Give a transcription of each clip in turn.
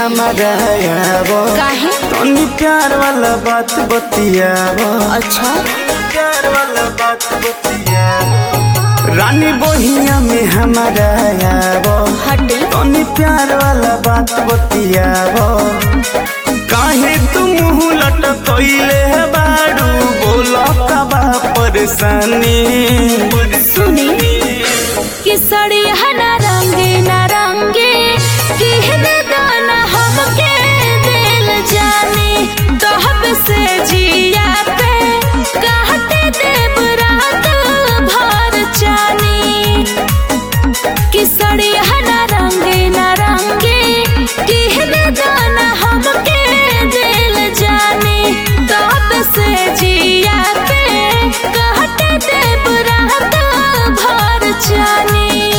हमारा आबो काहे तनी प्यार वाला बात बतियाबो अच्छा प्यार वाला बात बतियाबो रानी बहिया में हमारा आबो हटे तनी प्यार वाला बात बतियाबो काहे तुम मुंह लटकइले बाड़ू बोलो कबा परेशानी सुनी कि सड़ी हना रंगे ना रंगे कहने दाना हमके दिल जाने तहब से जिया पे कहते देव रात भर जानी कि सड़ी हना रंगे ना रंगे कहने दाना हमके दिल जाने तब से जिया पे कहते देव रात भर जानी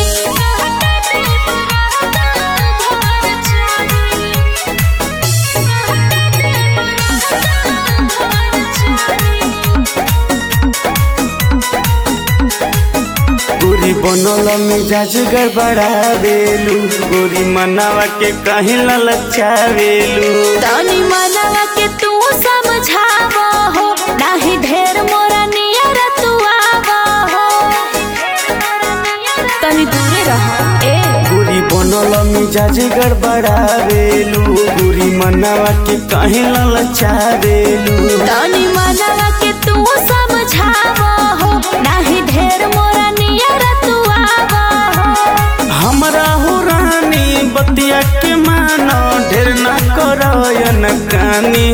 गोरी बनल मिजाज गड़बड़ा देलू गोरी मनावा के कहीं ललचावेलू तनी मनवा के तू समझावा हो नाही ढेर मोरा नियर तू आवा हो तनी दूरे रह ए गोरी बनल मिजाज गड़बड़ावेलू गोरी मनावा के कहीं ललचावेलू तनी मनवा के तू समझावा हो नाही ढेर मोरा नियर तू आवा हो हमरा हो रानी बतिया के मानो ढेर ना करयन कानी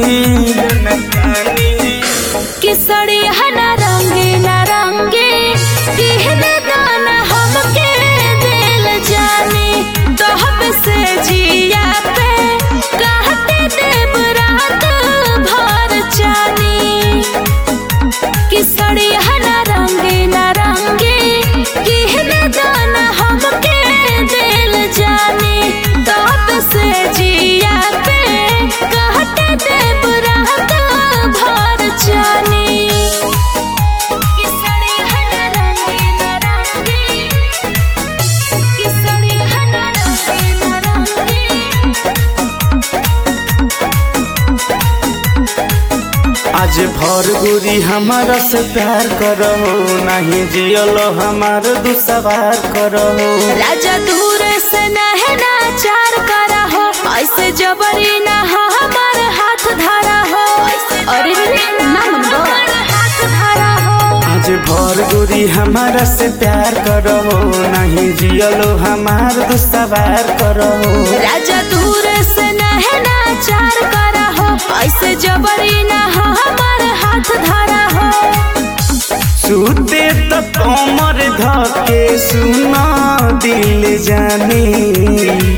कि सड़ी हना रंगे ना रंगे कहने दाना हमके दिल जाने तहब से जिया पे कहते देव रात भर जानी कि सड़ी हना रंगे ना रंगे कहने दाना हमके दिल जाने तब से जिया पे कहते देव रात भर जानी कि सड़ी हना रंगे ना रंगे कि सड़ी हना रंगे ना रंगे आज भर गोरी हमारा से प्यार करो नहीं जियलो हमार दुसवार करो राजा दूर से नहना चार करा हो ऐसे जबरी ना हो हमार हाथ धारा हो अरे रे ना मन हाथ धारा हो आज भर गोरी हमारा से प्यार करो नहीं जियलो हमार दुसवार करो राजा दूर से नहना चार करा हो ऐसे जबरी ना हो हमार हाथ धारा हो सूते तो कमर धके सुना दिल जानी